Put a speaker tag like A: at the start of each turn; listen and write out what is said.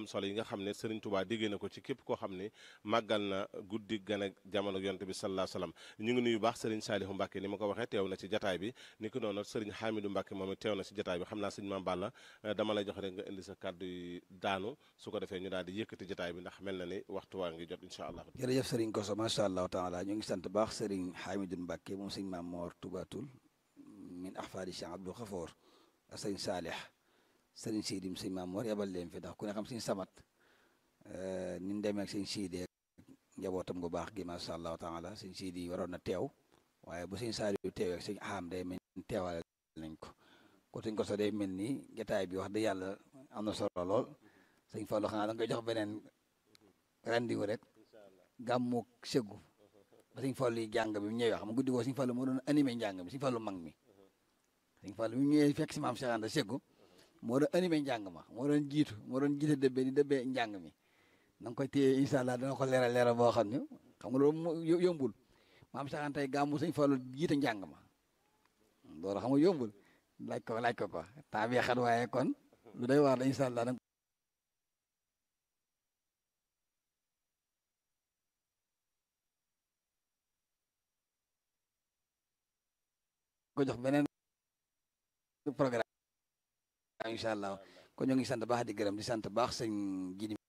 A: am solo yi nga xam ne Serigne Touba déggee na ko ci képp koo xam ne màggal na guddi gan ak jamono yonte bi sallallahu alayhi wasallam ñu ngi nuyu baax Serigne Saliou Mbacke ni ma ko waxee teew na ci jataay bi ni ko noonu Serigne Hamidou Mbacke moom it teew na ci jataay bi xam naa sëñ Mame Balla dama lay jox rek nga indi sa kàddu yi daanu su ko defee ñu daal di yëkkati jataay bi ndax mel na ni waxtu waa ngi jot incha allah
B: jërëjëf Serigne Koso macha allahu taala ñu ngi sant baax Serigne Hamidou Mbacke moom sëñ Mame Mor Toubatul min ahfaadi Cheikh Abdou Khafour ak sëñ Saalih sëriñ Siidim sëñ Mame Mor yebal leen fi ndax ku ne xam sëñ Samat ni ñu demee ak sëñ Siidi njabootam gu baax gi macha allahu taala sëñ Siidi waroon na teew waaye bu sëñ Saaliw teewee ak sëñ Aham day mel ni teewale nañ ko ko sëñ Koso day mel ni jotaay bi wax dëgg yàlla am na solo lool sëñ Fallou xanaa da nga koy jox beneen rendez-vous rek gàmmu sëggu ba sëñ Fallou yi jàng bi mu ñëwee xam nga guddi goo sëñ Fallou moo doon animé njàng mi sëñ Fallou mag mi sëñ Fallou bi mu ñëwee fekk si maam Cheikh Anta sëggu moo doon animé njàng ma moo doon jiitu moo doon jiite dëbbee di dëbbee njàng mi na nga koy téye incha allah dana ko leeral leeral boo xam ne xam nga loolu yombul maam Cheikh Anta gàmmu sëñ Fallou jiite njàng ma loolu xam nga yombul laaj ko laaj ko ko temps bi xat waaye kon lu day waar la incha allah ko jox beneen programme incha allah kon ñoo ngi sant baax di gërëm di sant baax sëñ Jidi